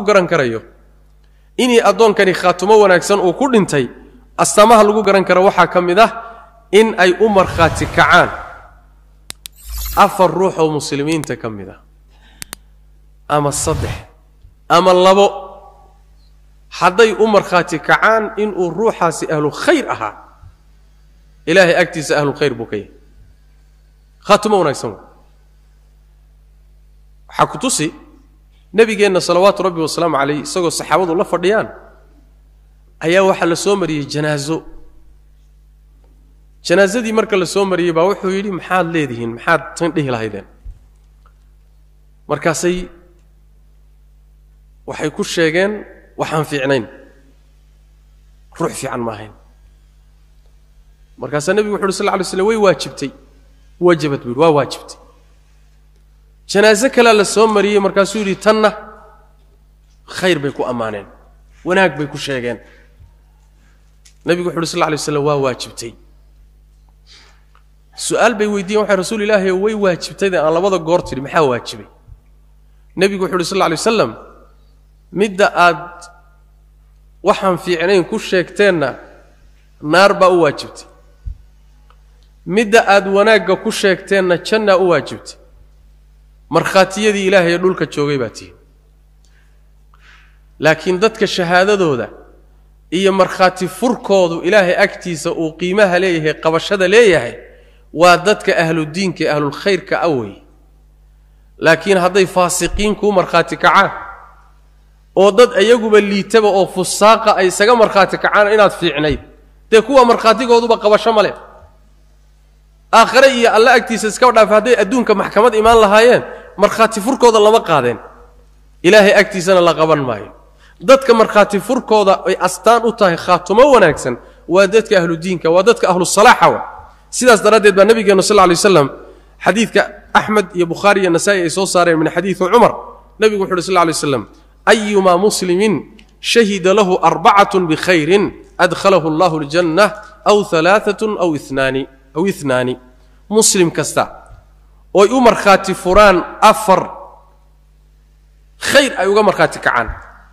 garan karayo inii addoonkani khaatumo wanaagsan uu ku dhintay astaamaha lagu garan karo waxaa ka mid ah in ay u markhaati kacaan afar ruux oo muslimiinta ka mid ah ama saddex ama labo hadday u markhaati kacaan inuu ruuxaasi ahlu khayr ahaa ilaahay agtiisa ahlu khayr buu ka yahay khaatumo wanaagsan waxaa ku tusi nebigeenna salawaatu rabbi wasalaamu calayh isagoo saxaabadu la fadhiyaan ayaa waxaa la soo mariyey janaaso janaasadii marka la soo mariyey baa wuxuu yidhi maxaad leedihiin maxaad tan dhihi lahaydeen markaasay waxay ku sheegeen waxaan fiicnayn ruux fiican ma ahayn markaasaa nebigu wuxu uhi sal lla alay slam way waajibtay wajabad buu yidhi waa waajibtay janaaso kalea la soo mariyey markaasuu yidhi tanna khayr bay ku ammaaneen wanaag bay ku sheegeen nebigu wuxu uhi sal lla alay slam waa waajibtay su-aal bay weydiiyen waxay rasuul ilaahi way waajibtayde aan labada goor tidhi maxaa waajibay nebigu wuxu uhi sal lla alay wasalam midda aad waxaan fiicnayn ku sheegteenna naar baa u waajibtay midda aad wanaagga ku sheegteenna jannaa u waajibtay markhaatiyadii ilaahay ee dhulka joogay baa tihi laakiin dadka shahaadadooda iyo markhaati furkoodu ilaahay agtiisa uu qiimaha leeyahay qabashada leeyahay waa dadka ahludiinka ee ahlulkhayrka a wey laakiin hadday faasiqiin kuu markhaati kacaan oo dad iyaguba liitaba oo fusaaqa ay isaga markhaati kacaan inaad fiicnayd dee kuwa markhaatigooduba qabasho ma leh aakhare iyo alla agtiisa iskaba dhaafa hadday adduunka maxkamad imaan lahaayeen markhaati furkooda lama qaadeen ilaahay agtiisana la qaban maayo dadka markhaati furkooda ay astaan u tahay khaatumo wanaagsan waa dadka ahludiinka waa dadka ahlusalaaxa wa sidaas daraaddeed baa nabigeenu sal lay waslam xadiidka axmed iyo bukhaari iyo nasaa'i ay soo saareen min xadiidi cumar nebigu wuxu uhi sl lay slam ayumaa muslimin shahida lahu arbacatun bikhayrin adkhalahu allahu aljanna aw alaaatun aw inaani aw inaani muslim kasta ooy u markhaati furaan afar khayr ay uga markhaati kacaan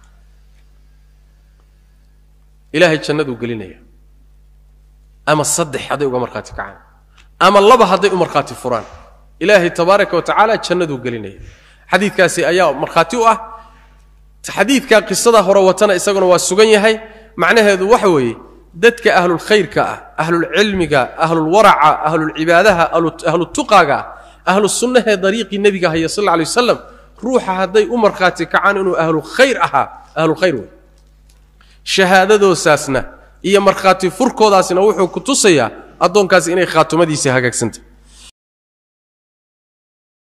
ilaahay jannaduu gelinaya ama saddex hadday uga markhaati kacaan ama laba hadday u markhaati furaan ilaahay tabaaraka wa tacaala jannaduu gelinaya xadiidkaasi ayaa markhaati u ah xadiidka qisada hore watana isaguna waa sugan yahay macnaheedu waxa weeye dadka ahlulkhayrka ah ahlulcilmiga ahlulwaraca ahlulcibaadaha ahlutuqaaga ah ahlusunnahee dariiqii nebiga haya sal alay wasalam ruuxa hadday u markhaati kacaan inuu ahlu khayr ahaa ahlulkhayr wey shahaadadoosaasna iyo markhaati furkoodaasna wuxuu ku tusayaa addoonkaasi inay khaatumadiisii hagaagsantah